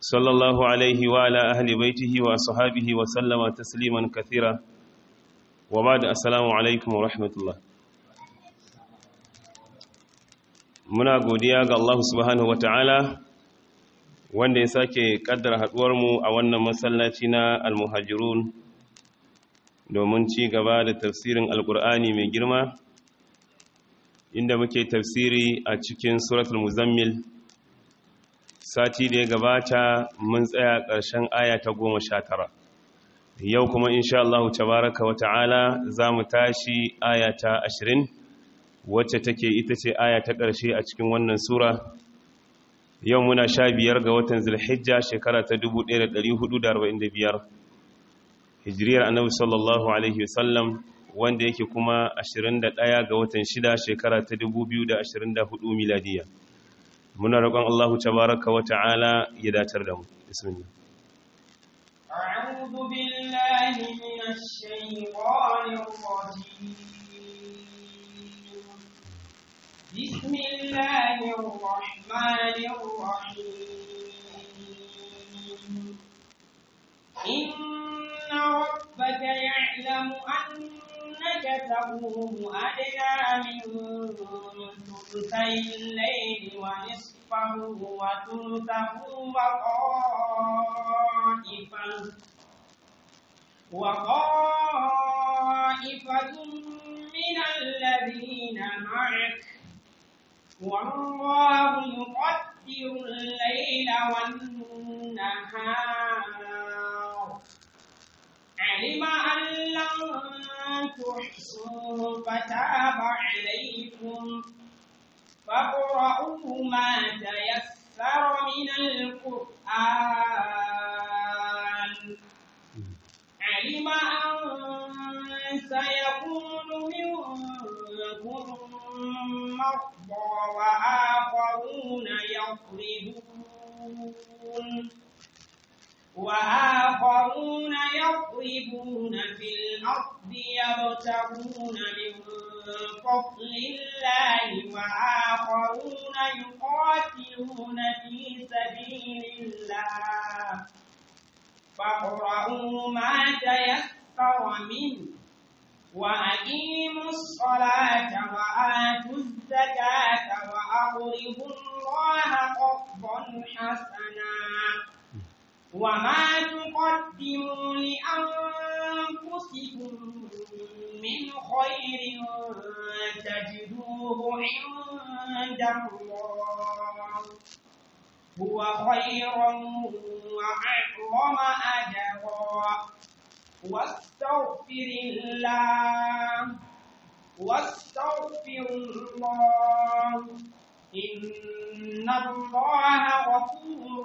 صلى الله عليه وعلى أهل بيته وأصحابه وسلم تسليما كثيرا وبعد السلام عليكم ورحمة الله muna godiya ga Allah subhanahu wata'ala wanda ya sake kaddara haduwarmu a wannan masallaci na almuhajirun domin ci gaba da tafsirin alkur'ani mai girma inda muke tafsiri a cikin suratul muzammil sati da ya gabata mun tsaya ƙarshen aya ta goma sha tara yau kuma insha Allah tabaraka wa ta'ala za mu tashi aya ta ashirin wacce take ita ce aya ta ƙarshe a cikin wannan sura yau muna sha biyar ga watan zulhijja shekara ta 1445 hijiriyar annabi sallallahu alaihi wasallam wanda yake kuma 21 ga watan shida shekara ta 2024 miladiya muna roƙon Allah tabaraka wa ta'ala ya datar da mu bismillah أعوذ بالله من الشيطان الرجيم بسم الله الرحمن الرحيم إن ربك يعلم أنك تقوم أدنى من ثلثي الليل ونصفه وثلثه وطائفة وطائفة من الذين معك والله يقدر الليل والنهار علم أن لن تحصوه فتاب عليكم فاقرؤوا ما تيسر من القرآن علم أن سيكون منكم مرضى وآخرون يضربون وآخرون يضربون في الأرض يبتغون من فضل الله وآخرون يقاتلون في سبيل الله فاقرؤوا ما تيسر منه وأقيموا الصلاة وآتوا الزكاة وأقرضوا الله قرضا حسنا وما تقدموا لأنفسكم من خير تجدوه عند الله هو خيرا وأعظم أجرا واستغفر الله واستغفر الله إن الله غفور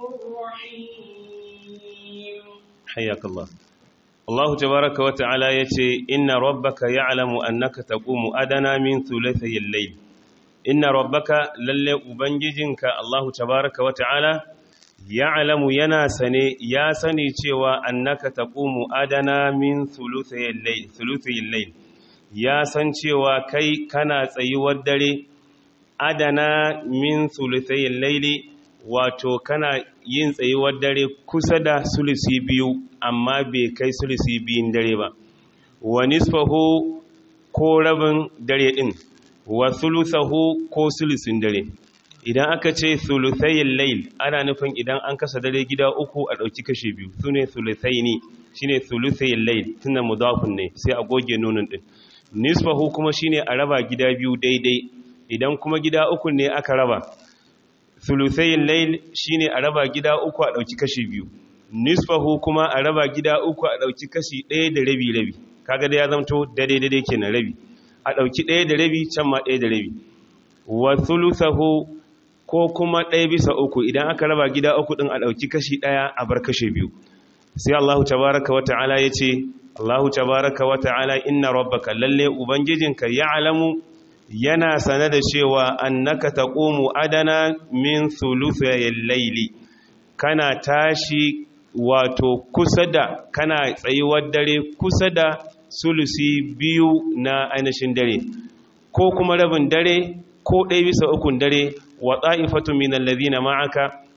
رحيم حياك الله الله تبارك وتعالى يتي إن ربك يعلم أنك تقوم أدنى من ثلثي الليل إن ربك للي أبنججنك الله تبارك وتعالى ya'lamu yana sane ya sani cewa annaka taqumu adana min thuluthayil layl thuluthayil layl ya san cewa kai kana tsayuwar dare adana min thuluthayil layli wato kana yin tsayuwar dare kusa da sulusi biyu amma bai kai sulusi biyun dare ba wa nisfahu ko rabin dare din wa thuluthahu ko sulusin dare idan aka ce thuluthayin layl ana nufin idan an kasa dare gida uku a ɗauki kashe biyu su ne thuluthaini shine thuluthayin layl tunda mudafun ne sai a goge nunin din nisfahu kuma shine a raba gida biyu daidai idan kuma gida uku ne aka raba thuluthayin layl shine a raba gida uku a ɗauki kashe biyu nisfahu kuma a raba gida uku a ɗauki kashi ɗaya da rabi rabi kaga da ya zamto daidai daidai kenan rabi a ɗauki ɗaya da rabi can ma ɗaya da rabi wa thuluthahu ko kuma ɗaya bisa uku idan aka raba gida uku ɗin a ɗauki kashi ɗaya a bar kashe biyu sai Allahu tabaraka wa ta'ala ya ce Allahu tabaraka wa ta'ala inna rabbaka lalle ubangijinka ya alamu yana sane da cewa annaka taqumu adana min thuluthayil layli kana tashi wato kusa da kana tsayuwar dare kusa da sulusi biyu na ainihin dare ko kuma rabin dare ko ɗaya bisa ukun dare wa ta'ifatu min alladhina ma'aka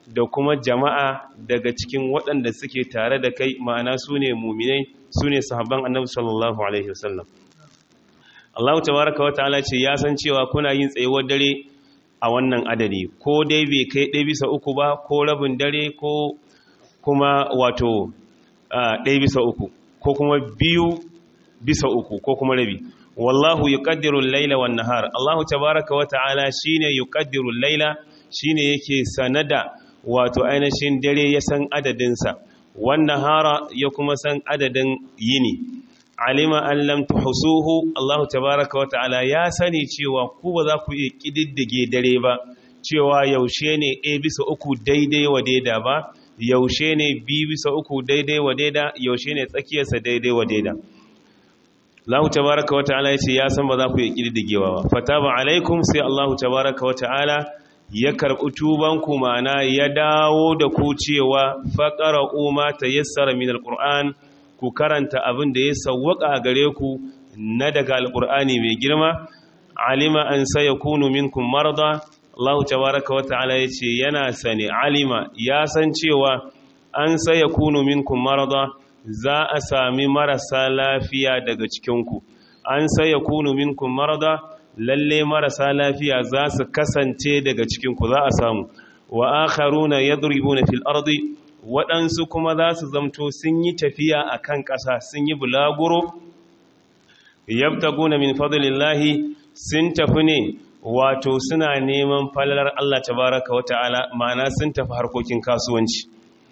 da kuma jama'a daga cikin waɗanda suke tare da kai ma'ana su ne muminai su ne sahabban annabi sallallahu alaihi wasallam Allah tabaraka wa ta'ala ce ya san cewa kuna yin tsayuwar dare a wannan adadi ko dai bai kai ɗaya bisa uku ba ko rabin dare ko kuma wato ɗaya bisa uku ko kuma biyu bisa uku ko kuma rabi wallahu yuqaddiru al-laila wan nahar Allah tabaraka wa ta'ala shine yuqaddiru al-laila shine yake sanada wato ainihin dare ya san adadinsa wannan hara ya kuma san adadin yini alima an lam tuhsuhu Allah tabaaraka wa ta'ala ya sani cewa ku ba za ku iya kididdige dare ba cewa yaushe ne a bisa uku daidai wa daida ba yaushe ne b bisa uku daidai wa daida yaushe ne tsakiyarsa daidai wa daida Allah tabaaraka wa ta'ala yace ya san ba za ku iya kididdigewa ba fataba alaikum sai Allah tabaaraka wa ta'ala ya karɓi tubanku mana ya dawo da ku cewa faƙara umma ta yassara min alƙur'an ku karanta abin da ya sawwaka a gare ku na daga alƙur'ani mai girma alima an saya kunu minkum marda Allah tabaraka wa ta'ala ya ce yana sane alima ya san cewa an saya kunu minkum marda za a sami marasa lafiya daga cikinku an saya kunu minkum marda lalle marasa lafiya za su kasance daga cikinku za a samu wa akharuna yadribuna fil ardi waɗansu kuma za su zamto sun yi tafiya a kan ƙasa sun yi bulaguro yabtaguna min fadlillahi sun tafi ne wato suna neman falalar Allah tabaraka wa ta'ala ma'ana sun tafi harkokin kasuwanci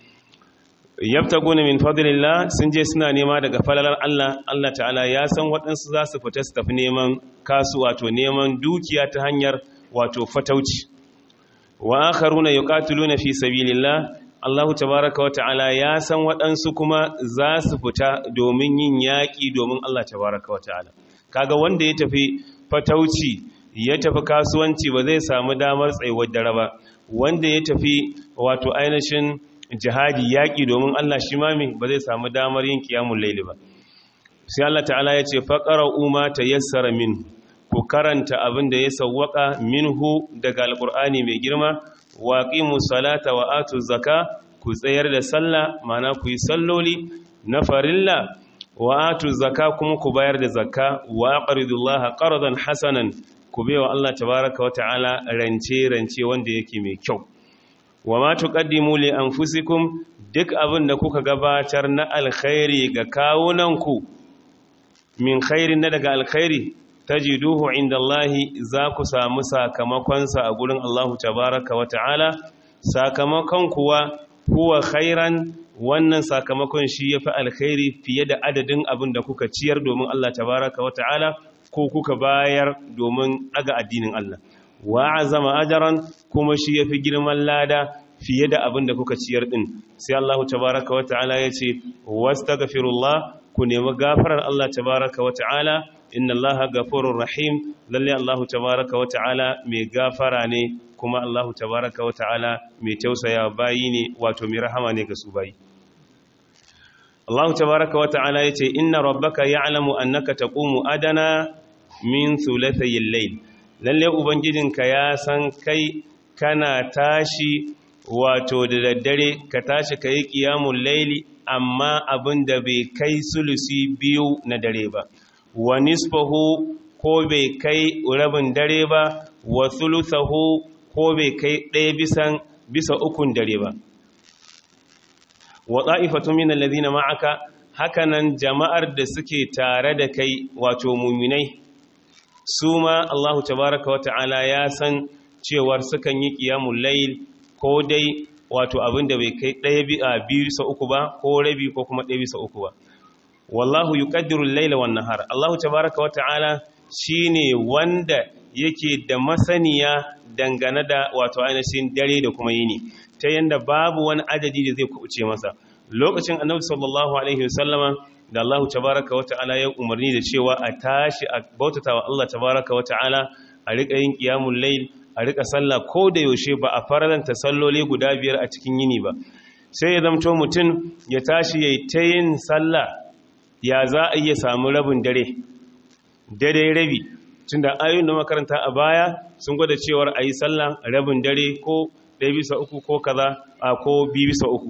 yabtaguna min fadlillah sun je suna nema daga falalar Allah Allah ta'ala ya san waɗansu za su fita su tafi neman kasu wato neman dukiya ta hanyar wato fatauci wa akharuna yuqatiluna fi sabilillah Allah tabaraka wa ta'ala ya san waɗansu kuma za su fita domin yin yaƙi domin Allah tabaraka wa ta'ala kaga wanda ya tafi fatauci ya tafi kasuwanci ba zai samu damar tsayuwar dare ba wanda ya tafi wato ainihin jihadi yaƙi domin Allah shi mami ba zai samu damar yin kiyamun laili ba sai Allah ta'ala ya ce faƙara umma ta yassara min ku karanta abin da ya sawwaka minhu daga alƙur'ani mai girma waqimu salata wa atu zaka ku tsayar da sallah mana ku yi salloli na farilla wa atu zaka kuma ku bayar da zakka wa aqridullaha qardan hasanan ku baiwa Allah tabaaraka wa ta'ala rance rance wanda yake mai kyau wa ma tuqaddimu li anfusikum duk abin da kuka gabatar na alkhairi ga kawunanku min khairin na daga alkhairi tajiduhu indallahi za ku samu sakamakonsa a gurin Allahu tabaraka wa ta'ala sakamakon kuwa huwa khairan wannan sakamakon shi yafi alkhairi fiye da adadin abin da kuka ciyar domin Allah tabaraka wa ta'ala ko kuka bayar domin daga addinin Allah wa azama ajaran kuma shi yafi girman lada fiye da abin da kuka ciyar din sai Allah tabaraka wa ta'ala yace wastaghfirullah ku nemi gafarar Allah tabaraka wa ta'ala inna Allah ghafurur rahim lalle Allah tabaraka wa ta'ala mai gafara ne kuma Allah tabaraka wa ta'ala mai tausaya bayi ne wato mai rahama ne ga su bayi Allah tabaraka wa ta'ala yace inna rabbaka ya'lamu annaka taqumu adana min thulathayil layl lalle ubangijinka ya san kai kana tashi wato da daddare ka tashi ka yi ƙiyamun laili amma abin da bai kai sulusi biyu na dare ba wa nisfahu ko bai kai rabin dare ba wa sulusahu ko bai kai ɗaya bisan bisa ukun dare ba wa ta'ifatu min alladhina ma'aka hakanan jama'ar da suke tare da kai wato muminai su ma Allahu tabaraka wa ta'ala ya san cewar sukan yi ƙiyamun lail ko dai wato abin da bai kai ɗaya biyu bisa uku ba ko rabi ko kuma ɗaya bisa uku ba wallahu yuqaddiru al-laila wan nahar Allahu tabaaraka wa ta'ala shine wanda yake da masaniya dangane da wato ainihin dare da kuma yini ta yanda babu wani adadi da zai kubuce masa lokacin annabi sallallahu alaihi wasallama da Allahu tabaaraka wa ta'ala ya umarni da cewa a tashi a bautatawa Allah tabaaraka wa ta'ala a riƙa yin qiyamul layl a rika sallah ko da yaushe ba a faranta salloli guda biyar a cikin yini ba sai ya zamto mutum ya tashi ya yi ta yin sallah ya za a iya samu rabin dare dare rabi tun da ayoyin da makaranta a baya sun gwada cewar a yi sallah rabin dare ko ɗaya bisa uku ko kaza a ko biyu bisa uku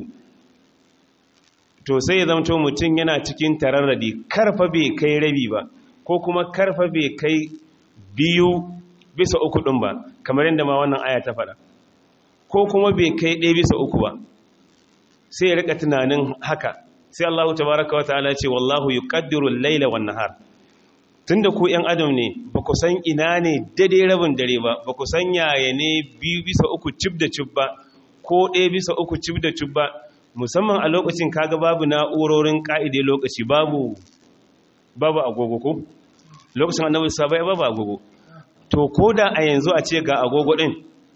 to sai ya zamto mutum yana cikin tararradi karfa bai kai rabi ba ko kuma karfa bai kai biyu bisa uku ɗin ba kamar yadda ma wannan aya ta faɗa ko kuma bai kai ɗaya bisa uku ba sai ya rika tunanin haka sai Allah tabaraka wa ta'ala ce wallahu yuqaddiru al-laila wan nahar tunda ku ƴan adam ne ba ku san ina ne daidai rabin dare ba ba ku san yaya ne biyu bisa uku cib da cib ba ko ɗaya bisa uku cib da cib ba musamman a lokacin kaga babu na'urorin ka'ide lokaci babu babu agogo ko lokacin annabi sabai babu agogo to koda a yanzu a ce ga agogo din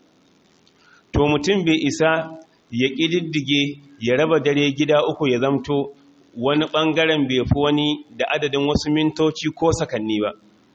to mutum bai isa ya ƙididdige ya raba dare gida uku ya zamto wani ɓangaren bai fi wani da adadin wasu mintoci ko sakanni ba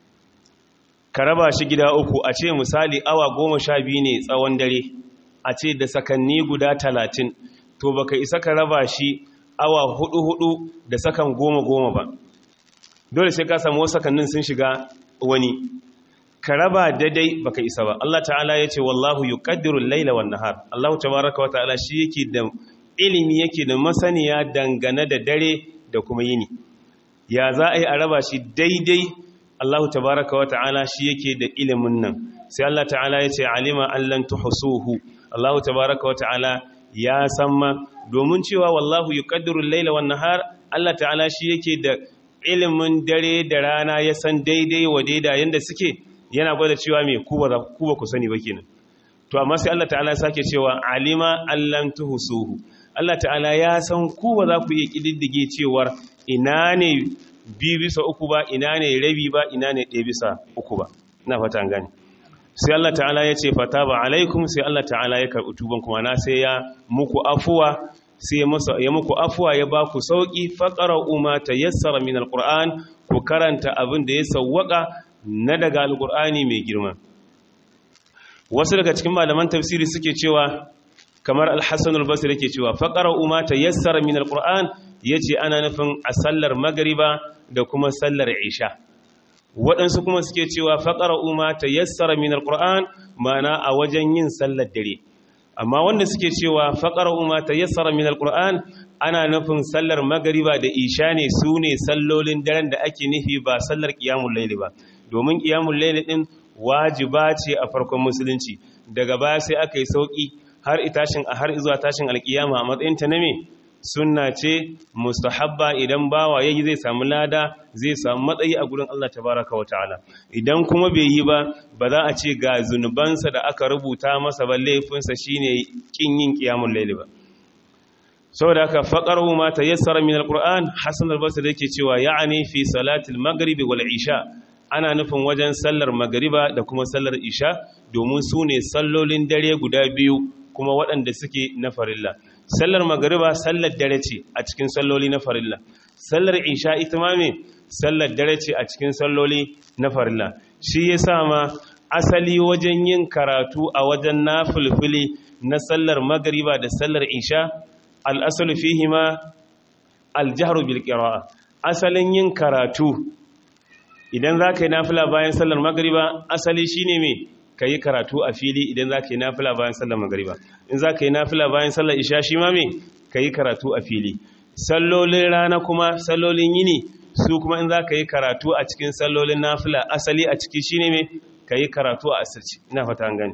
ka raba shi gida uku a ce misali awa goma sha biyu ne tsawon dare a ce da sakanni guda talatin to baka isa ka raba shi awa hudu hudu da sakan goma goma ba dole sai ka samu wasu sakannin sun shiga wani ka raba daidai baka isa ba Allah ta'ala ya ce wallahu yuqaddiru al-laila wan nahar Allah tabaaraka wa ta'ala shi yake da ilimi yake da masaniya dangane da dare da kuma yini ya za a yi a raba shi daidai Allah tabaaraka wa ta'ala shi yake da ilimin nan sai Allah ta'ala ya ce alima allan tuhsuhu Allah tabaaraka wa ta'ala ya san ma domin cewa wallahu yuqaddiru al-laila wan nahar Allah ta'ala shi yake da ilimin dare da rana ya san daidai wa daida yanda suke yana gwada cewa mai ku ba ku sani ba kenan to amma sai Allah ta'ala ya sake cewa alima allam tuhsuhu Allah ta'ala ya san ku ba za ku iya kididdige cewar ina ne bi bisa uku ba ina ne rabi ba ina ne ɗaya bisa uku ba ina fata an gane sai Allah ta'ala ya ce fataba alaikum sai Allah ta'ala ya karɓi tuban kuma na sai ya muku afuwa sai ya muku afuwa ya ba ku sauki faqara umma tayassara min alquran ku karanta abin da ya sawwaka na daga alkur'ani mai girma wasu daga cikin malaman tafsiri suke cewa kamar alhassan albasir yake cewa faƙar umma ta yassara min alkur'an ya ce ana nufin a sallar magariba da kuma sallar isha waɗansu kuma suke cewa faƙar umma ta yassara min alkur'an mana a wajen yin sallar dare amma wanda suke cewa faƙar umma ta yassara min alkur'an ana nufin sallar magariba da isha ne su ne sallolin daren da ake nufi ba sallar ƙiyamun laili ba domin ƙiyamun laili ɗin wajiba ce a farkon musulunci daga baya sai aka yi sauƙi har itashin a har zuwa tashin alƙiyama a matsayin ta na me sunna ce mustahabba idan bawa yayi zai samu lada zai samu matsayi a gurin Allah tabaraka wa ta'ala idan kuma bai yi ba ba za a ce ga zunubansa da aka rubuta masa ba laifinsa shine kin yin ƙiyamun laili ba saboda haka faqaru ma tayassara min alquran hasan al-basri yake cewa ya'ani fi salatil maghribi wal isha ana nufin wajen sallar magariba da kuma sallar isha domin su ne sallolin dare guda biyu kuma waɗanda suke na farilla sallar magariba sallar dare ce a cikin salloli na farilla sallar isha ita ma me sallar dare ce a cikin salloli na farilla shi ya sa ma asali wajen yin karatu a wajen nafilfili na sallar magariba da sallar isha al'asalu fihima aljahru bil qira'a asalin yin karatu idan za ka yi nafila bayan sallar magariba asali shi ne mai ka yi karatu a fili idan za ka yi nafila bayan sallar magariba in za ka yi nafila bayan sallar isha shi ma mai ka yi karatu a fili sallolin rana kuma sallolin yini su kuma in za ka yi karatu a cikin sallolin nafila asali a ciki shi ne mai ka yi karatu a asirci ina fata an gani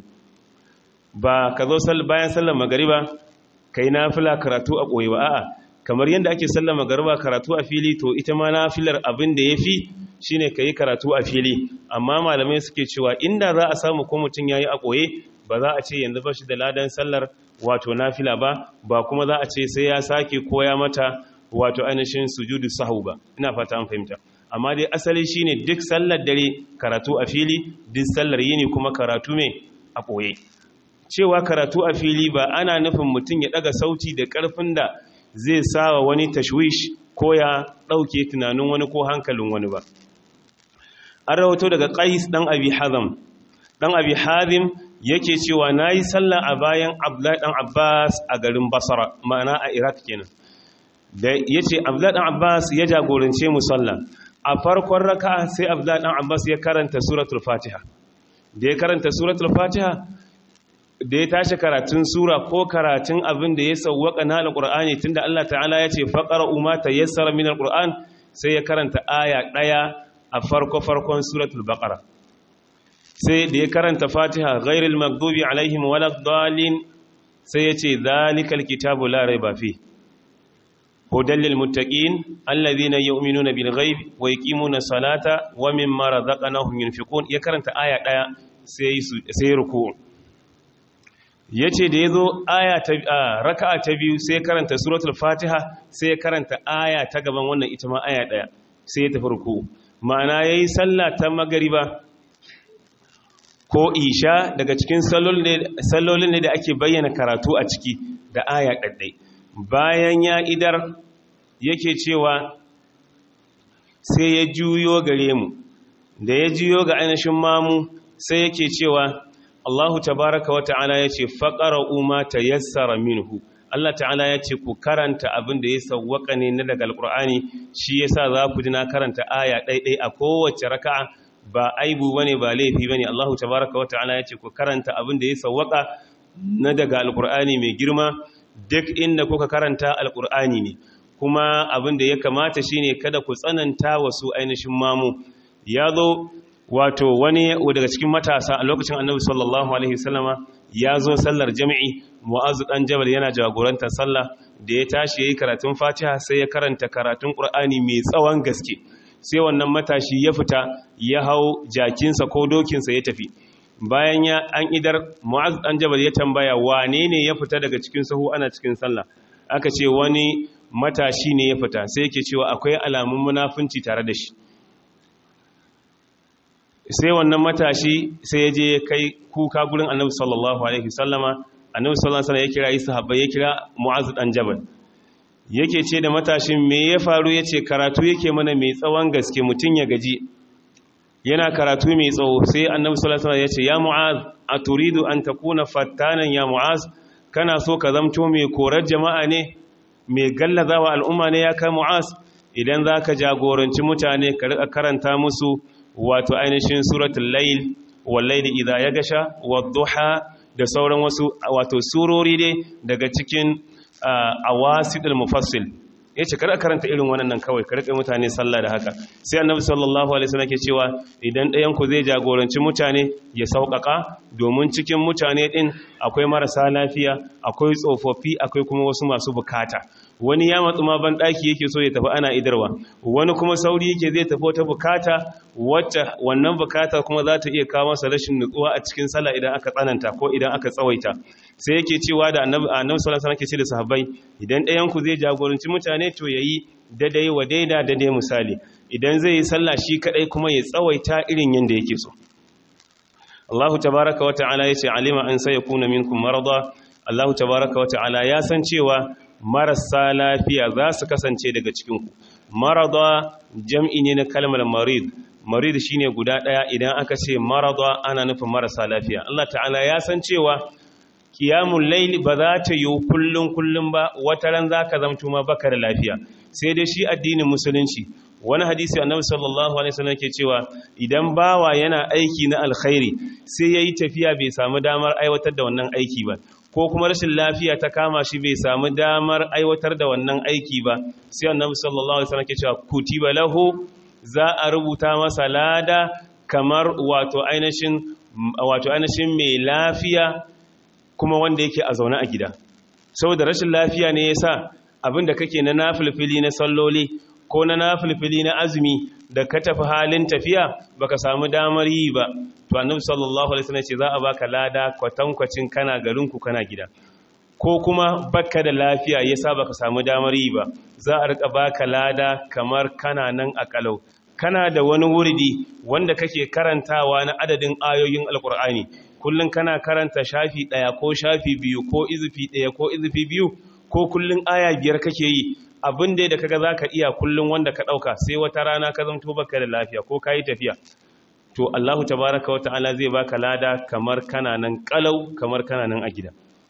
ba ka zo bayan sallar magariba ka yi nafila karatu a ɓoye ba a'a kamar yadda ake sallar magariba karatu a fili to ita ma nafilar abin da ya fi shine ka yi karatu a fili amma malamai suke cewa inda za a samu ko mutum ya yi a ɓoye ba za a ce yanzu ba shi da ladan sallar wato nafila ba ba kuma za a ce sai ya sake koya mata wato ainihin sujudu sahu ba ina fata an fahimta amma dai asali shine duk sallar dare karatu a fili duk sallar yini kuma karatu mai a ɓoye cewa karatu a fili ba ana nufin mutum ya ɗaga sauti da ƙarfin da zai sawa wani tashwish ko ya ɗauke tunanin wani ko hankalin wani ba an rahoto daga ƙais ɗan abi hazam ɗan abi hazim yake cewa na yi sallah a bayan abdullahi ɗan abbas a garin basara ma'ana a iraq kenan da ya ce abdullahi ɗan abbas ya jagorance mu sallah a farkon raka sai abdullahi ɗan abbas ya karanta suratul fatiha da ya karanta suratul fatiha da ya tashi karatun sura ko karatun abin da ya sauwaka na alqur'ani tunda Allah ta'ala ya ce faqara umma tayassara min alqur'an sai ya karanta aya daya a farko farkon suratul baqara sai da ya karanta fatiha ghairil maghdubi alaihim waladdallin sai ya ce zalikal kitabu la raiba fi hudan lil muttaqin alladhina yu'minuna bil ghaib wa yuqimuna salata wa mimma razaqnahum yunfiqun ya karanta aya daya sai sai ruku yace da yazo aya ta raka'a ta biyu sai karanta suratul fatiha sai ya karanta aya ta gaban wannan ita ma aya daya sai ya tafi ruku ma'ana yayi sallah ta magariba ko isha daga cikin sallolin ne da ake bayyana karatu a ciki da aya ɗaɗɗai bayan ya idar yake cewa sai ya juyo gare mu da ya juyo ga ainihin mamu sai yake cewa Allahu tabaraka wa ta'ala ya ce faƙara umma ta yassara minhu Allah ta'ala ya ce ku karanta abin da ya sauwaka ne na daga alƙur'ani shi yasa za ku ji na karanta aya ɗaiɗai a kowace raka'a ba aibu bane ba laifi bane Allahu tabaaraka wa ta'ala yace ku karanta abin da ya sawwaka na daga alqur'ani mai girma duk inda kuka karanta alqur'ani ne kuma abin da ya kamata shine kada ku tsananta wasu ainihin mamu yazo wato wani daga cikin matasa a lokacin Annabi sallallahu alaihi wasallama yazo sallar jami'i Mu'az dan Jabal yana jagorantar sallah da ya tashi yayi karatun Fatiha sai ya karanta karatun Qur'ani mai tsawon gaske sai wannan matashi ya fita ya hau jakinsa ko dokinsa ya tafi bayan ya an idar mu'az dan jabal ya tambaya wane ne ya fita daga cikin sahu ana cikin sallah aka ce wani matashi ne ya fita sai yake cewa akwai alamun munafunci tare da shi sai wannan matashi sai ya je kai kuka gurin annabi sallallahu alaihi wasallama annabi sallallahu alaihi wasallam ya kira isa habbai ya kira mu'az dan jabal yake ce da matashin me ya faru ya ce karatu yake mana mai tsawon gaske mutum ya gaji yana karatu mai tsawo sai annabi sallallahu alaihi ya ce ya mu'az a turidu an takuna fattanan ya mu'az kana so ka zamto mai korar jama'a ne mai gallazawa al'umma ne ya kai mu'az idan zaka jagoranci mutane ka rika karanta musu wato ainihin suratul layl wal layli idha yagasha wad duha da sauran wasu wato surori ne daga cikin a wasidul mufassil ya ce kada karanta irin wannan kawai ka rike mutane sallah da haka sai annabi sallallahu alaihi wasallam ke cewa idan ɗayan ku zai jagoranci mutane ya sauƙaƙa domin cikin mutane din akwai marasa lafiya akwai tsofaffi akwai kuma wasu masu bukata wani ya matsu ma ban daki yake so ya tafi ana idarwa wani kuma sauri yake zai tafi wata bukata wacce wannan bukata kuma za ta iya kawo masa rashin nutsuwa a cikin sallah idan aka tsananta ko idan aka tsawaita sai yake cewa da annabi annabi sallallahu alaihi wasallam ke ce da sahabbai idan ɗayan ku zai jagoranci mutane to yayi daidai wa daida daidai misali idan zai yi sallah shi kadai kuma ya tsawaita irin yanda yake so Allahu tabaaraka wa ta'ala yace alima an sayakuna minkum marada Allahu tabaaraka wa ta'ala ya san cewa marasa lafiya za su kasance daga cikinku marada jam'i ne na kalmar marid marid shine guda daya idan aka ce marada ana nufin marasa lafiya Allah ta'ala ya san cewa qiyamul layl ba za ta yi kullun kullun ba wata ran zaka zamto ma baka da lafiya sai dai shi addinin musulunci wani hadisi annabi sallallahu alaihi wasallam ke cewa idan bawa yana aiki na alkhairi sai yayi tafiya bai samu damar aiwatar da wannan aiki ba ko kuma rashin lafiya ta kama shi bai samu damar aiwatar da wannan aiki ba sai annabi sallallahu alaihi wasallam ke cewa kutiba lahu za a rubuta masa lada kamar wato ainihin wato ainihin mai lafiya kuma wanda yake a zaune a gida saboda rashin lafiya ne yasa abinda kake na nafilfili na salloli ko na nafilfili na azumi da ka tafi halin tafiya baka samu damar yi ba to annabi sallallahu alaihi wasallam ce za a baka lada kwatankwacin kana garinku kana gida ko kuma baka da lafiya yasa baka samu damar yi ba za a rika baka lada kamar kana nan a kalau kana da wani wuridi wanda kake karantawa na adadin ayoyin alkur'ani kullun kana karanta shafi daya ko shafi biyu ko izifi daya ko izifi biyu ko kullun aya biyar kake yi abin da kaga zaka iya kullun wanda ka dauka sai wata rana ka zanto baka da lafiya ko kai tafiya to Allahu tabaraka wa ta'ala zai baka lada kamar kana nan kalau kamar kana nan a gida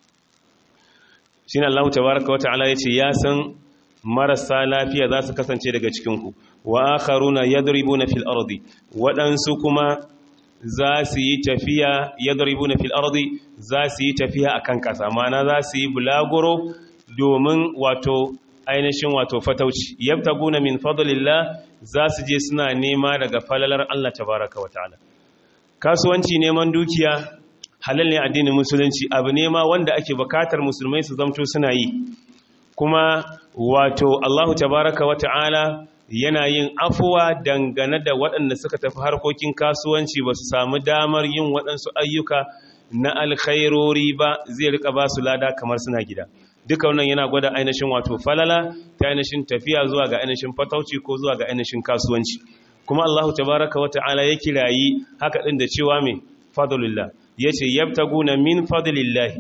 shine Allahu tabaraka wa ta'ala yace ya san marasa lafiya za su kasance daga cikin ku wa akharuna yadribuna fil ardi wadansu kuma za su yi tafiya yadribuna fil ardi za su yi tafiya akan kasa mana za su yi bulaguro domin wato ainihin wato fatauci yabtaguna min fadlillah za su je suna nema daga falalar Allah tabaraka wa ta'ala kasuwanci neman dukiya halal ne addinin musulunci abu nema wanda ake bukatar musulmai su zamto suna yi kuma wato Allahu tabaraka wa ta'ala yana yin afuwa dangane da waɗanda suka tafi harkokin kasuwanci ba su samu damar yin waɗansu ayyuka na alkhairori ba zai rika ba su lada kamar suna gida duka wannan yana gwada ainihin wato falala ta ainihin tafiya zuwa ga ainihin fatauci ko zuwa ga ainihin kasuwanci kuma Allahu tabaraka wa ta'ala ya kirayi haka din da cewa me fadlullah yace yabtaguna min fadlillahi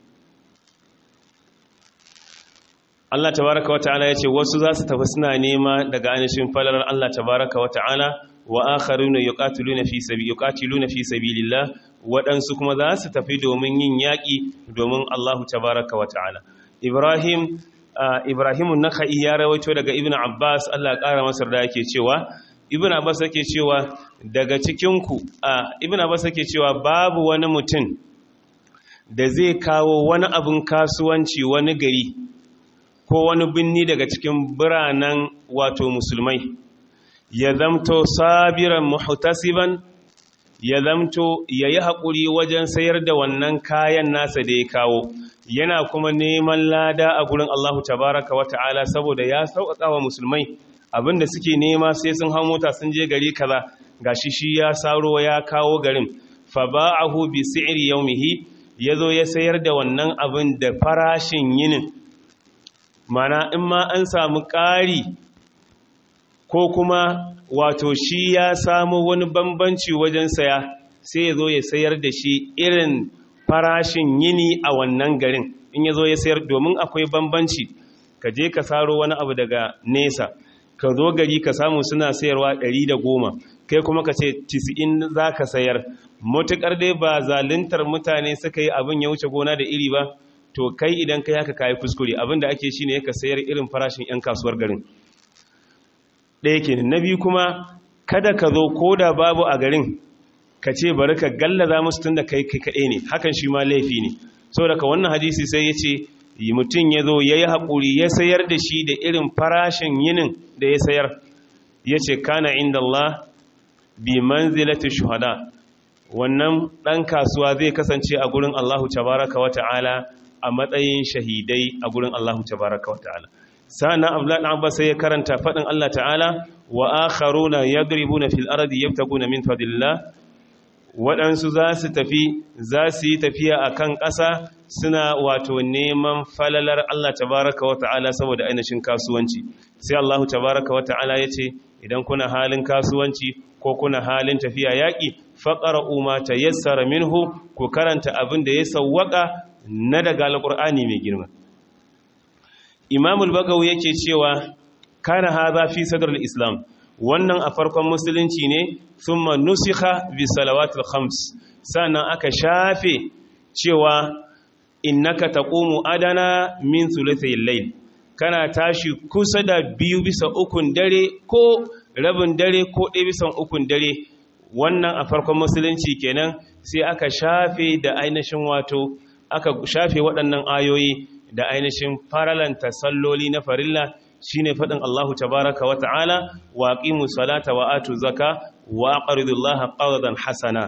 Allah tabaraka wa ta'ala yace wasu za su tafi suna nema daga ainihin falalar Allah tabaraka wa ta'ala wa akharuna yuqatiluna fi sabi yuqatiluna fi sabilillah waɗansu kuma za su tafi domin yin yaƙi domin Allahu tabaraka wa ta'ala Ibrahim Ibrahimun Nakhai ya rawaito daga Ibn Abbas Allah ya ƙara masa da yake cewa Ibn Abbas yake cewa daga cikin ku Ibn Abbas yake cewa babu wani mutum da zai kawo wani abin kasuwanci wani gari ko wani binni daga cikin biranen wato musulmai ya zamto sabiran muhtasiban ya zamto ya yi haƙuri wajen sayar da wannan kayan nasa da ya kawo yana kuma neman lada a gurin Allahu tabaraka wa ta'ala saboda ya sauƙaƙa wa musulmai abinda suke nema sai sun hau mota sun je gari kaza gashi shi ya saro ya kawo garin fa ba'ahu bi si'ri yawmihi yazo ya sayar da wannan abin da farashin yinin mana in ma an samu ƙari ko kuma wato shi ya samu wani bambanci wajen saya sai ya zo ya sayar da shi irin farashin yini a wannan garin in ya zo ya sayar domin akwai bambanci ka je ka saro wani abu daga nesa ka zo gari ka samu suna sayarwa ɗari da goma kai kuma ka ce tisi'in za ka sayar matuƙar dai ba zaluntar mutane suka yi abin ya wuce gona da iri ba to kai idan kai haka kayi kuskure abin da ake shi ne ka sayar irin farashin 'yan kasuwar garin ɗaya ke na biyu kuma kada ka zo ko da babu a garin ka ce bari ka gallaza musu tun da kai kai kaɗai ne hakan shi ma laifi ne so daga wannan hadisi sai ya ce mutum ya zo ya yi haƙuri ya sayar da shi da irin farashin yinin da ya sayar ya ce kana inda Allah bi manzilati shuhada wannan ɗan kasuwa zai kasance a gurin Allahu tabaraka wa ta'ala a matsayin shahidai a gurin Allahu tabaraka wa ta'ala sa'annan abdullahi dan abbas sai ya karanta fadin Allah ta'ala wa akharuna yadribuna fil ardi yabtaguna min fadlillah waɗansu za su tafi za su yi tafiya akan ƙasa suna wato neman falalar Allah tabaraka wa ta'ala saboda ainihin kasuwanci sai Allah tabaraka wa ta'ala yace idan kuna halin kasuwanci ko kuna halin tafiya yaƙi faqra'u ma tayassara minhu ku karanta abin da ya sawwaka na daga alqur'ani mai girma Imam al-Bagawi yake cewa kana hadha fi sadr al-Islam wannan a farkon musulunci ne thumma nusikha bi salawatil khams sannan aka shafe cewa innaka taqumu adana min thulathayil layl kana tashi kusa da biyu bisa ukun dare ko rabin dare ko ɗaya bisan ukun dare wannan a farkon musulunci kenan sai aka shafe da ainihin wato aka shafe waɗannan ayoyi da ainihin faralanta salloli na farilla shine faɗin Allahu tabaraka wa ta'ala wa aqimu salata wa atu zaka wa aqridullaha qardan hasana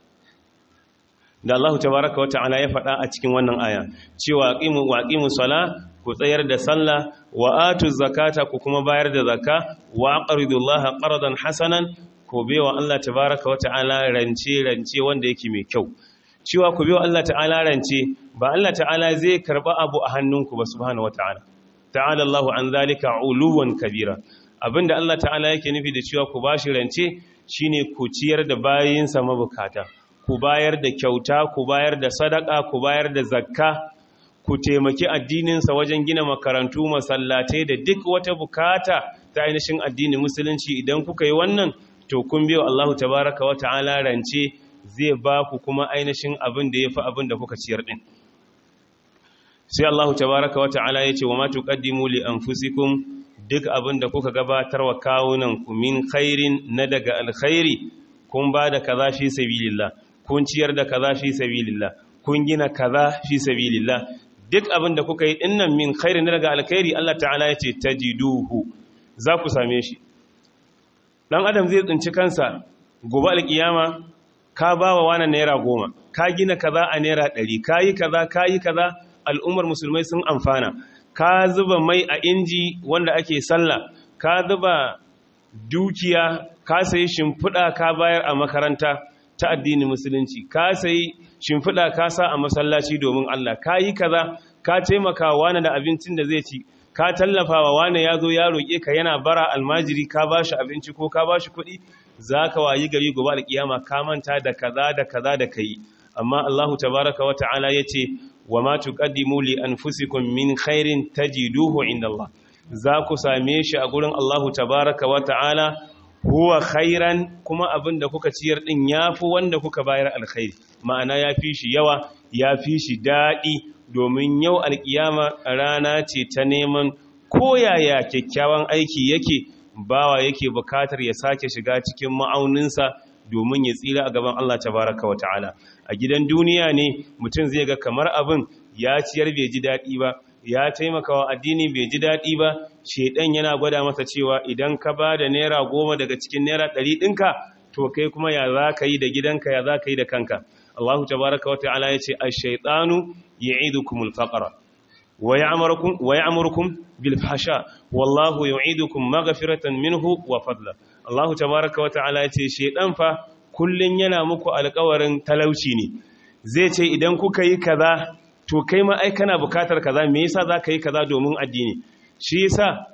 da Allahu tabaraka wa ta'ala ya faɗa a cikin wannan aya cewa aqimu wa aqimu sala ku tsayar da sallah wa atu zakata ku kuma bayar da zakka wa aqridullaha qardan hasanan ku bewa Allah tabaraka wa ta'ala rance rance wanda yake mai kyau cewa ku bewa Allah ta'ala rance ba Allah ta'ala zai karba abu a hannunku ba subhanahu wa ta'ala ta'ala Allahu an zalika uluwan kabira abinda Allah ta'ala yake nufi da cewa ku bashi rance shine ku ciyar da bayinsa mabukata ku bayar da kyauta ku bayar da sadaka ku bayar da zakka ku taimaki addininsa wajen gina makarantu masallatai da duk wata bukata ta ainihin addinin musulunci idan kuka yi wannan to kun biyo Allah tabaraka wa ta'ala rance zai ba ku kuma ainihin abin da yafi abin da kuka ciyar din sai Allah tabaraka wa ta'ala ya ce wa ma tuqaddimu li anfusikum duk abin da kuka gabatar wa kawunan ku min khairin na daga alkhairi kun ba da kaza fi sabilillah kun ciyar da kaza fi sabilillah kun gina kaza fi sabilillah duk abin da kuka yi dinnan min khairin daga alkhairi Allah ta'ala ya ce tajiduhu za ku same shi dan adam zai tsinci kansa gobe alkiyama ka ba wa wani naira goma ka gina kaza a naira ɗari ka yi kaza ka yi kaza al'ummar musulmai sun amfana ka zuba mai a inji wanda ake sallah ka zuba dukiya ka sayi shimfiɗa ka bayar a makaranta ta addinin musulunci ka sayi shimfiɗa ka sa a masallaci domin Allah ka yi kaza ka taimaka wani da abincin da zai ci ka tallafa wa wani ya zo ya roƙe ka yana bara almajiri ka ba shi abinci ko ka ba shi kuɗi za ka wayi gari gobe alƙiyama ka manta da kaza da kaza da ka yi amma Allahu tabaraka wa ta'ala ya ce wa ma tuqaddimu li anfusikum min khairin tajiduhu inda Allah za ku same shi a gurin Allahu tabaraka wa ta'ala huwa khairan kuma abin da kuka ciyar din yafi wanda kuka bayar alkhairi ma'ana yafi shi yawa yafi shi daɗi domin yau alkiyama rana ce ta neman koyaya kyakkyawan aiki yake bawa yake bukatar ya sake shiga cikin ma'auninsa domin ya tsira a gaban Allah tabaraka wa ta'ala a gidan duniya ne mutum zai ga kamar abin ya ciyar bai ji daɗi ba ya taimaka wa addini bai ji daɗi ba shedan yana gwada masa cewa idan ka ba da naira goma daga cikin naira ɗari ɗinka to kai kuma ya za ka yi da gidanka ya za ka yi da kanka Allahu tabaraka wa ta'ala ya ce ash-shaytanu ya'idukumul faqra wa ya'murukum wa ya'murukum bil fahsha wallahu yu'idukum maghfiratan minhu wa fadla Allahu tabaraka wa ta'ala ya ce shedan fa kullun yana muku alƙawarin talauci ne zai ce idan kuka yi kaza to kai ma ai kana bukatar kaza me yasa za ka yi kaza domin addini shi yasa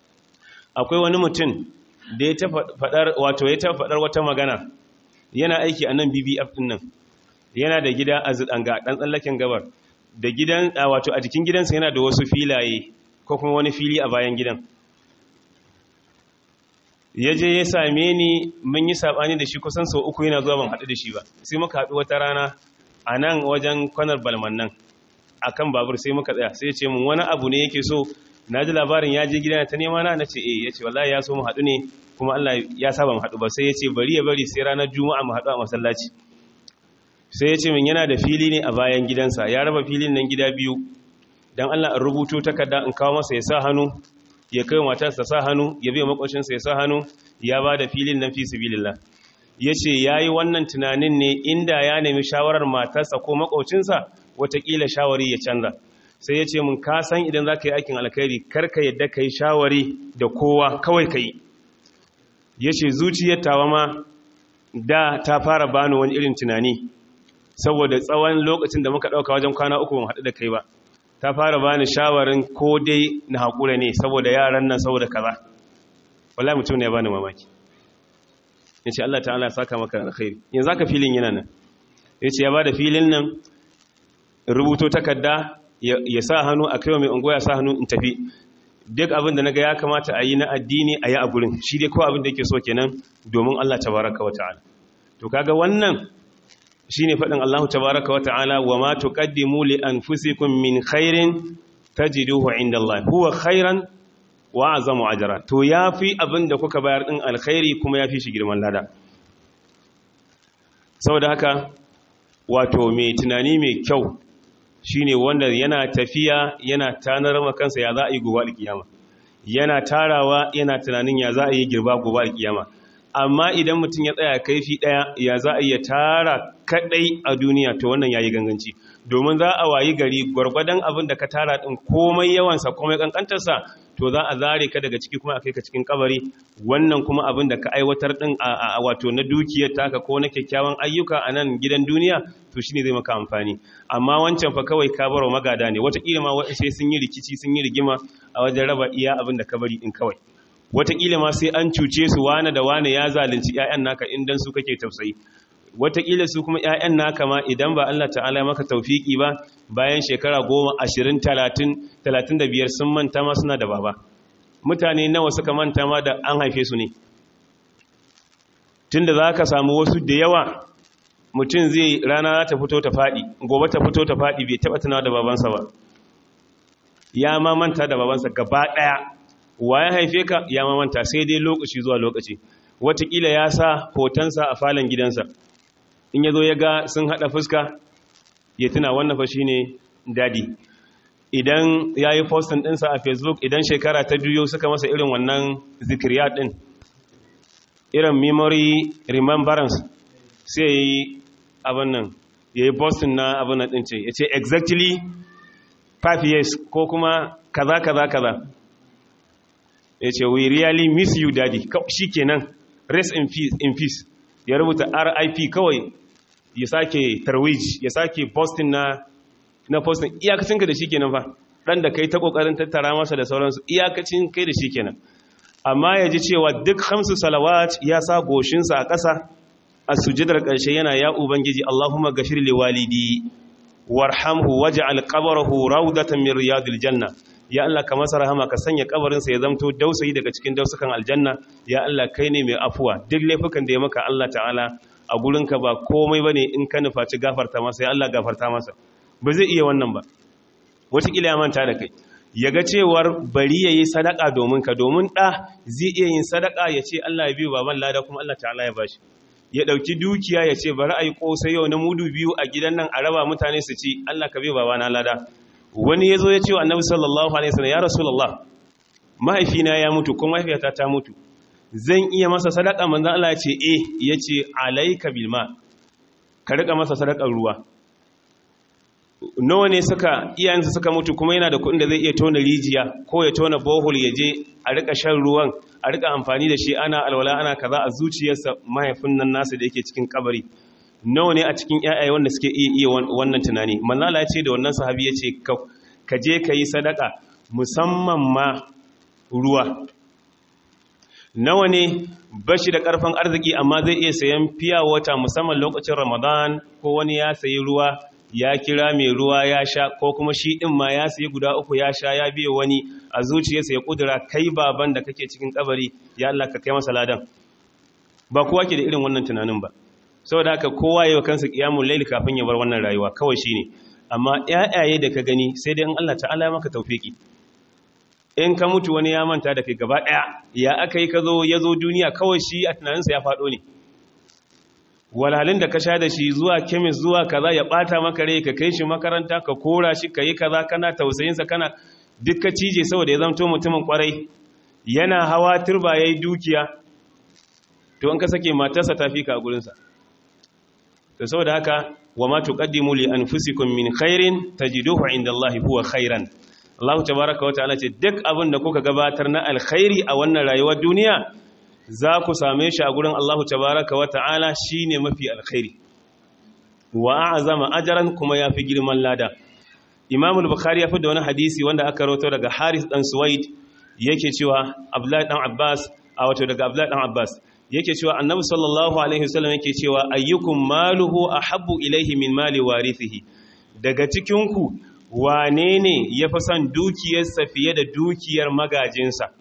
akwai wani mutum da ya ta faɗar wato ya ta faɗar wata magana yana aiki a nan BBF din nan yana da gida a zidanga dan tsallaken gabar da gidan wato a jikin gidansa yana da wasu filaye ko kuma wani fili a bayan gidan ya je ya same ni mun yi sabani da shi kusan sau uku yana zuwa ban haɗu da shi ba sai muka haɗu wata rana a nan wajen kwanar balman nan akan babur sai muka tsaya sai ya ce mun wani abu ne yake so na ji labarin ya je gida ta nema na nace eh yace wallahi ya so mu haɗu ne kuma Allah ya saba mu haɗu ba sai yace bari ya bari sai ranar juma'a mu haɗu a masallaci sai yace min yana da fili ne a bayan gidansa ya raba filin nan gida biyu dan Allah in rubuto takarda in kawo masa ya sa hannu ya kai matarsa sa hannu ya bai makoshinsa ya sa hannu ya ba da filin nan fi sabilillah yace yayi wannan tunanin ne inda ya nemi shawarar matarsa ko makocinsa watakila shawari ya canza sai ya ce mun ka san idan za ka yi aikin alkhairi karka yadda ka yi shawari da kowa kawai ka yi ya ce zuciyar tawa ma da ta fara bani wani irin tunani saboda tsawon lokacin da muka ɗauka wajen kwana uku ban haɗu da kai ba ta fara bani shawarin ko dai na haƙura ne saboda yaran nan saboda kaza wallahi mutum ne ya bani mamaki ya ce Allah ta'ala saka maka alkhairi yanzu aka filin yana nan ya ce ya ba da filin nan rubuto takarda ya sa hannu a kai mai unguwa ya sa hannu in tafi duk abin da naga ya kamata a yi na addini a yi a gurin shi dai kawai abin da yake so kenan domin Allah tabaraka wa ta'ala to kaga wannan shine faɗin Allah tabaraka wa ta'ala wa ma tuqaddimu li anfusikum min khairin tajiduhu inda Allah huwa khairan wa azamu ajra to yafi abin da kuka bayar din alkhairi kuma yafi shi girman lada saboda haka wato mai tunani mai kyau shine wanda yana tafiya yana tanar kansa ya za a yi gobe alkiyama yana tarawa yana tunanin ya za a yi girba gobe alkiyama amma idan mutum ya tsaya kaifi daya ya za a iya tara kadai a duniya to wannan yayi ganganci domin za a wayi gari gwargwadon abin da ka tara din komai yawansa komai kankantarsa to za a zare ka daga ciki kuma a kai ka cikin kabari wannan kuma abin da ka aiwatar din a wato na dukiyar taka ko na kyakkyawan ayyuka a nan gidan duniya to shine zai maka amfani amma wancan fa kawai ka baro magada ne wataƙila ma sai sun yi rikici sun yi rigima a wajen raba iya abin da ka bari din kawai wataƙila ma sai an cuce su wane da wane ya zalunci 'ya'yan naka indan su kake tausayi wataƙila su kuma 'ya'yan naka ma idan ba Allah ta'ala maka taufiki ba bayan shekara goma ashirin talatin talatin da biyar sun manta ma suna da baba mutane nawa suka manta ma da an haife su ne tun da za ka samu wasu da yawa mutum zai rana ta fito ta faɗi gobe ta fito ta faɗi bai taɓa tunawa da babansa ba ya ma manta da babansa gaba ɗaya wa ya haife ka ya ma manta sai dai lokaci zuwa lokaci watakila ya sa hotonsa a falon gidansa in ya zo ya ga sun haɗa fuska ya tuna wannan fa shi ne dadi idan ya yi postin ɗinsa a facebook idan shekara ta juyo suka masa irin wannan zikiriya ɗin irin memory remembrance sai ya yi abin nan ya yi postin na abin nan ɗin ce ya ce exactly 5 years ko kuma kaza kaza kaza ya ce we really miss you daddy shi kenan rest in peace, in peace. ya rubuta rip kawai ya sake tarwij ya sake postin na na postin iyakacin ka da shi kenan fa dan da kai ta kokarin tattara masa da sauransu iyakacin kai da shi kenan amma ya ji cewa duk hamsu salawat ya sa goshinsa a ƙasa a sujidar ƙarshe yana ya ubangiji Allahumma gafir li walidi warhamhu waj'al qabrahu rawdatan min riyadil janna ya Allah ka masa rahama ka sanya kabarinsa ya zamto dausayi daga cikin dausukan aljanna ya Allah kai ne mai afuwa duk laifukan da ya maka Allah ta'ala a gurinka ba komai bane in ka nufaci gafarta masa ya Allah gafarta masa ba zai iya wannan ba wataƙila ya manta da kai ya ga cewar bari ya yi sadaka domin ka domin ɗa zai iya yin sadaka ya ce Allah ya biyu baban lada kuma Allah ta'ala ya bashi ya ɗauki dukiya ya ce bari a yi ƙosai yau na mudu biyu a gidan nan a raba mutane su ci Allah ka biyu babana lada wani ya zo ya ce wa annabi sallallahu alaihi wasallam ya rasulullah mahaifina ya mutu kuma mahaifiyata ta mutu zan iya masa sadaka manzon Allah ya ce eh yace alayka bil ma ka rika masa sadakar ruwa nawa ne suka iyayensa suka mutu kuma yana da kuɗin da zai iya tona rijiya ko ya tona bohol ya je a rika shan ruwan a rika amfani da shi ana alwala ana kaza a zuciyarsa mahaifin nan nasa da yake cikin kabari nawa ne a cikin ƴaƴaye wanda suke iya iya wannan tunani manzala ya ce da wannan sahabi ya ce ka je ka yi sadaka musamman ma ruwa nawa ne bashi da karfin arziki amma zai iya sayan fiya wata musamman lokacin ramadan ko wani ya sayi ruwa ya kira mai ruwa ya sha ko kuma shi ɗin ma ya sayi guda uku ya sha ya biya wani a zuciyarsa ya kudura kai baban da kake cikin kabari ya Allah ka kai masa ladan ba kowa ke da irin wannan tunanin ba saboda haka kowa yayin kansa qiyamul layl kafin ya bar wannan rayuwa kawai shine amma ƴaƴaye da ka gani sai dai in Allah ta'ala ya maka tawfiki in ka mutu wani ya manta da kai gaba ɗaya ya aka yi ka zo ya zo duniya kawai shi a tunaninsa ya faɗo ne walhalin da ka sha da shi zuwa kemis zuwa kaza ya bata maka rai ka kai shi makaranta ka kora shi ka yi kaza kana tausayinsa kana duk ka cije saboda ya zamto mutumin kwarai yana hawa turba ya yi dukiya to in ka sake matarsa ta fi ka a gurinsa to saboda haka wa ma tuqaddimu li anfusikum min khairin tajiduhu inda Allah huwa khairan Allah tabaaraka wa ta'ala ce duk abin da kuka gabatar na alkhairi a wannan rayuwar duniya za ku same shi a gurin Allah tabaraka wa ta'ala shi ne mafi alkhairi wa azama ajaran kuma ya fi girman lada imamul bukhari ya fi da wani hadisi wanda aka roto daga haris dan suwaid yake cewa abdullahi dan abbas a wato daga abdullahi dan abbas yake cewa annabi sallallahu alaihi wasallam yake cewa ayyukum maluhu ahabbu ilaihi min mali warithihi daga cikin ku wane ne yafi son dukiyarsa fiye da dukiyar magajinsa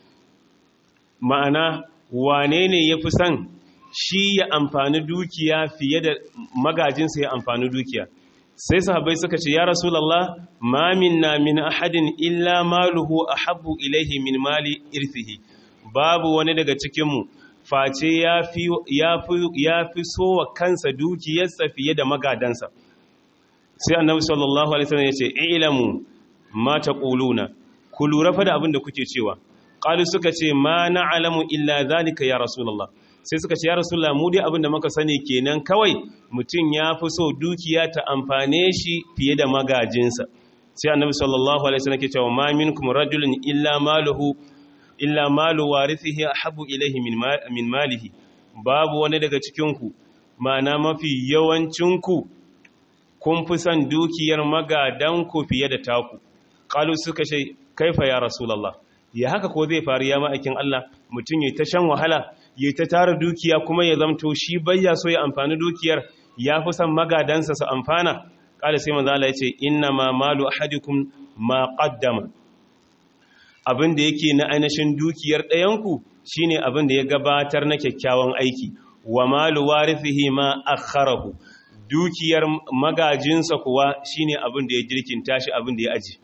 ma'ana wane ne ya fi son shi ya amfani dukiya fiye da magajinsa ya amfani dukiya sai sahabai suka ce ya rasulallah ma minna min ahadin illa maluhu ahabbu ilaihi min mali irthihi babu wani daga cikinmu face ya fi so wa kansa dukiyarsa fiye da magadansa sai annabi sallallahu alaihi wasallam ya ce ilamu ma taquluna ku lura fa da abin da kuke cewa qalu suka ce ma na'lamu illa zalika ya rasulullah sai suka ce ya rasulullah mu dai abinda muka sani kenan kawai mutum ya fi so dukiya ta amfane shi fiye da magajinsa sai annabi sallallahu alaihi wasallam ke cewa ma minkum rajulun illa maluhu illa malu warithihi ahabbu ilayhi min min malihi babu wani daga cikin ku ma'ana mafi yawancin ku kun fi son dukiyar magadan ku fiye da taku qalu suka ce kaifa ya rasulullah ya haka ko zai faru ya ma'aikin Allah mutum ya ta shan wahala ya ta tara dukiya kuma ya zamto shi bayya so ya amfani dukiyar ya fi son magadansa su amfana kada sai manzo Allah ya ce inna ma malu ahadikum ma qaddama abin da yake na ainihin dukiyar ɗayanku shine abin da ya gabatar na kyakkyawan aiki wa malu warithihi ma akharahu dukiyar magajinsa kuwa shine abin da ya jirkinta shi abin da ya aji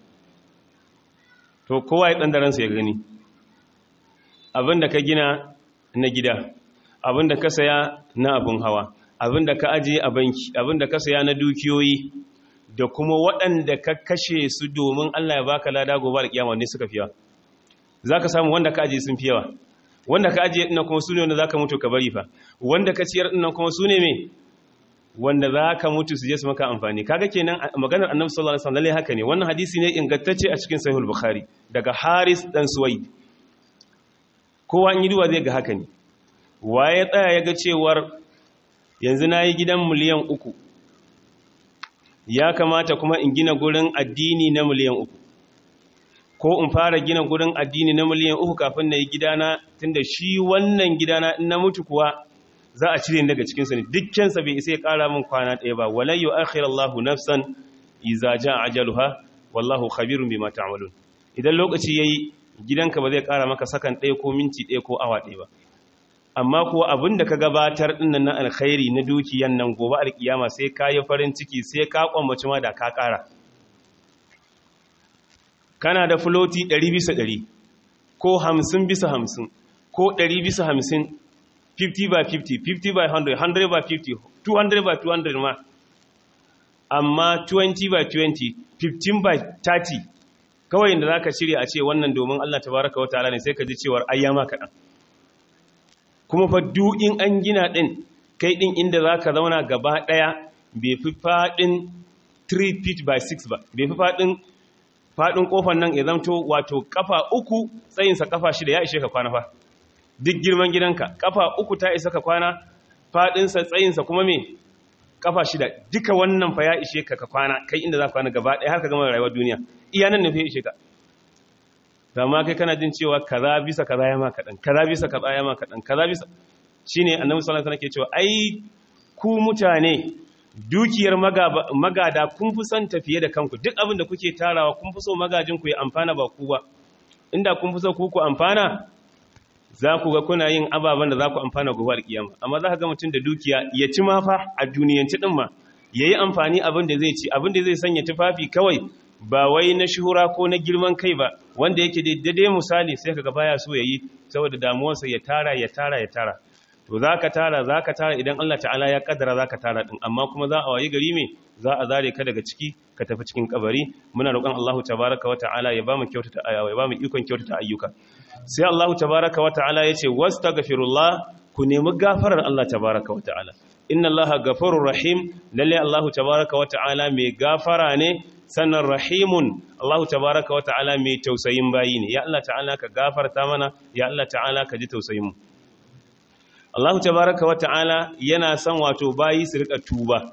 to kowa ya ɗan daransa ya gani abin da ka gina na gida abinda ka saya na abin hawa abinda ka ajiye a banki abinda ka saya na dukiyoyi da kuma waɗanda ka kashe su domin Allah ya baka lada gobe da kiyama ne suka fiyawa zaka samu wanda ka ajiye sun fiyawa wanda ka ajiye dinnan kuma sune wanda zaka mutu ka bari fa wanda ka ciyar dinnan kuma sune me wanda zaka mutu su je su maka amfani kaga kenan maganar Annabi sallallahu alaihi wasallam lalle haka ne wannan hadisi ne ingantacce a cikin Sahih bukhari daga Haris dan Suwaid kowa in yi duwa zai ga haka ne waye tsaya ya ga cewar yanzu nayi gidan miliyan uku ya kamata kuma in gina gurin addini na miliyan uku ko in fara gina gurin addini na miliyan uku kafin na yi gidana tunda shi wannan gidana in na mutu kuwa za a cire daga cikinsa ne dukkansa bai isa ya ƙara min kwana ɗaya ba walai yau akhir Allahu nafsan iza ja ajaluha wallahu khabirun bima ta'malun idan lokaci yayi gidanka ba zai ƙara maka sakan ɗaya ko minti ɗaya ko awa ɗaya ba amma kuwa abin da ka gabatar ɗinnan na alkhairi na dukiyan nan gobe alkiyama sai ka yi farin ciki sai ka kwambaci ma da ka ƙara kana da filoti 100 bisa 100 ko 50 bisa 50 ko 100 bisa 50 50 by 50 50 by 100 100 by 50 200 by 200 ma amma 20 by 20 15 by 30 kawai da za ka shirya a ce wannan domin Allah tabaraka wata ala ne sai ka ji cewar ayyama kaɗan kuma fa in an gina ɗin kai ɗin inda za ka zauna gaba ɗaya bai fi faɗin 3 feet by 6 ba bai fi faɗin faɗin ƙofar nan ya zamto wato ƙafa uku tsayinsa ƙafa shida ya ishe ka kwana fa duk girman gidanka ƙafa uku ta isa ka kwana faɗinsa tsayinsa kuma me ƙafa shida duka wannan fa ya ishe ka ka kwana kai inda za ka kwana gaba ɗaya har ka gama rayuwar duniya iya nan nufi ishe ka amma kai kana jin cewa kaza bisa kaza ya ma kaɗan kaza bisa kaza ya ma kaɗan kaza bisa shine annabi sallallahu alaihi wasallam ke cewa ai ku mutane dukiyar magada kun fi son tafiye da kanku duk abin da kuke tarawa kun fi so magajin ku ya amfana ba ku ba inda kun fi so ku ku amfana za ku ga kuna yin ababen da za ku amfana gobe alkiyama amma za ka ga mutum da dukiya ya ci ma fa a duniyanci din ma yayi amfani abin da zai ci abin da zai sanya tufafi kawai ba wai na shuhura ko na girman kai ba wanda yake daidai misali sai kaga baya so yayi saboda damuwarsa ya tara ya tara ya tara to zaka tara zaka tara idan Allah ta'ala ya kaddara zaka tara din amma kuma za a wayi gari me za a zare ka daga ciki ka tafi cikin kabari muna roƙon Allah tabaaraka wa ta'ala ya bamu kyautata ayawa ya bamu ikon kyautata ayyuka sai Allah tabaaraka wa ta'ala yace wastaghfirullah ku nemi gafarar Allah tabaaraka wa ta'ala inna Allah ghafurur rahim lalle Allah tabaaraka wa ta'ala mai gafara ne sannan rahimun Allah tabaraka wa ta'ala mai tausayin bayi ne ya Allah ta'ala ka gafarta mana ya Allah ta'ala ka ji tausayin mu Allah tabaraka wa ta'ala yana son wato bayi su rika tuba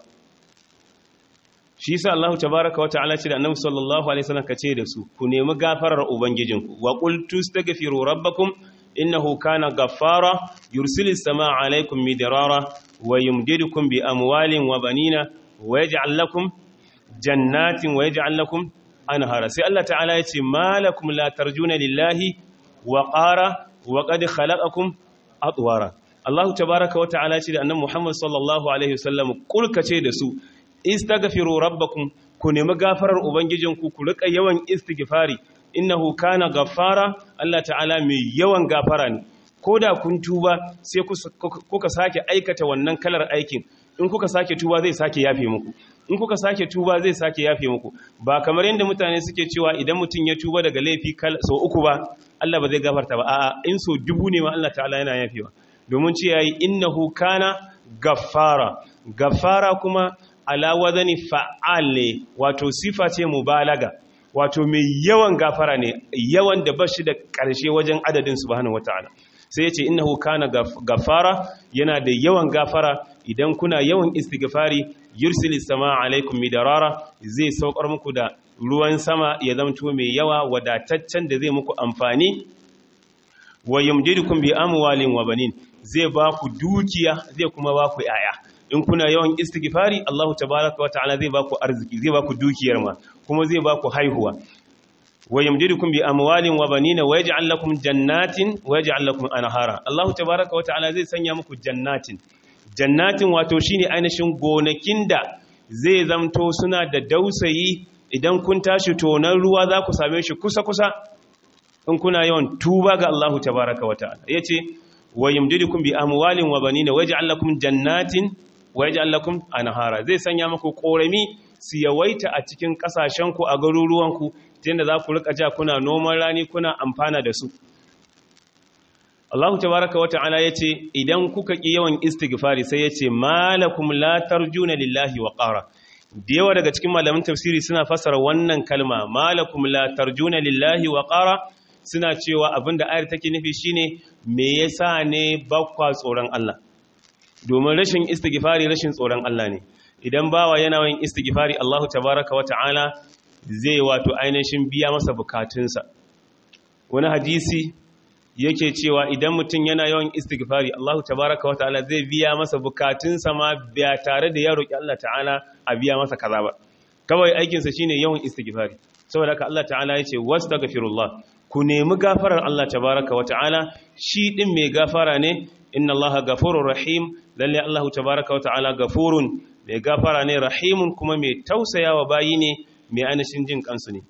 shi yasa Allah tabaraka wa ta'ala ce da Annabi sallallahu alaihi wasallam kace da su ku nemi gafarar ubangijinku wa qul tastaghfiru rabbakum innahu kana ghaffara yursilis samaa alaikum midrara wa yumdidukum bi amwalin wa banina wa yaj'al lakum jannatin wa yaj'al lakum anhara sai Allah ta'ala ya ce malakum la tarjuna lillahi wa qara wa qad khalaqakum atwara Allah tabaaraka wa ta'ala ce da annabi Muhammad sallallahu alaihi wasallam kulka ce da su istaghfiru rabbakum ku nemi gafarar ubangijinku ku rika yawan istighfari innahu kana ghaffara Allah ta'ala mai yawan gafara ne koda kun tuba sai kuka sake aikata wannan kalar aikin in kuka sake tuba zai sake yafe muku in kuka sake tuba zai sake yafe muku ba kamar yadda mutane suke cewa idan mutum ya tuba daga laifi so uku ba Allah ba zai gafarta ba a'a in so dubu ne ma Allah ta'ala yana yafewa domin ce yayi innahu kana gaffara gaffara kuma ala wazani fa'al ne wato sifa ce mubalaga wato mai yawan gafara ne yawan da bashi da ƙarshe wajen adadin subhanahu wataala sai ya ce innahu kana gafara yana da yawan gafara idan kuna yawan istighfari yursilis sama alaikum midarara zai saukar muku da ruwan sama ya zamto mai yawa wadataccen da zai muku amfani wa yumdidukum bi amwalin wa banin zai ba ku dukiya zai kuma ba ku yaya in kuna yawan istighfari Allahu tabaaraka wa ta'ala zai ba ku arziki zai ba ku dukiyar ma kuma zai ba ku haihuwa wa yamdidukum bi amwalin wa banina wa yaj'al lakum jannatin wa yaj'al lakum anhara Allahu tabaaraka wa ta'ala zai sanya muku jannatin jannatin wato shine ainihin gonakin da zai zamto suna da dausayi idan kun tashi tonan ruwa za ku same shi kusa kusa in kuna yawan tuba ga Allahu tabaaraka wa ta'ala yace wa yumdidukum bi amwalin wa banina waj'al lakum jannatin wa yaj'al lakum anhara zai sanya muku korami su yawaita a cikin kasashen ku a garuruwan ku tunda za ku rika ja kuna noman rani kuna amfana da su Allah tabaraka wa ta'ala yace idan kuka ki yawan istighfari sai yace malakum la tarjuna lillahi wa qara da yawa daga cikin malaman tafsiri suna fassara wannan kalma malakum la tarjuna lillahi wa qara suna cewa abinda ayar take nufi shine me yasa ne bakwa tsoron Allah domin rashin istighfari rashin tsoron Allah ne idan bawa yana yin istighfari Allah tabaraka wa ta'ala zai wato ainihin biya masa bukatunsa wani hadisi yake cewa idan mutum yana yawan istighfari Allah tabaraka wa ta'ala zai biya masa bukatunsa ma ba tare da ya roki Allah ta'ala a biya masa kaza ba kawai aikinsa shine yawan istighfari saboda haka Allah ta'ala yace wastaghfirullah ku nemi gafarar Allah tabaraka wa ta'ala shi din mai gafara ne inna Allaha gafurur rahim lalle Allah tabaraka wa ta'ala gafurun mai gafara ne rahimun kuma mai tausayawa bayi ne mai anashin jin kansu ne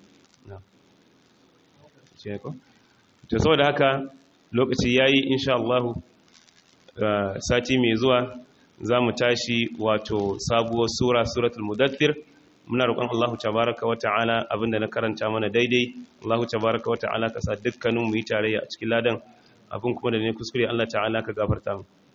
to saboda haka lokaci yayi insha Allah sati mai zuwa za mu tashi wato sabuwar sura suratul mudaththir muna roƙon Allah tabaraka wa ta'ala abinda na karanta mana daidai Allah tabaraka wa ta'ala ka sa dukkanin mu yi tarayya a cikin ladan abin kuma da ne kuskure Allah ta'ala ka gafarta mu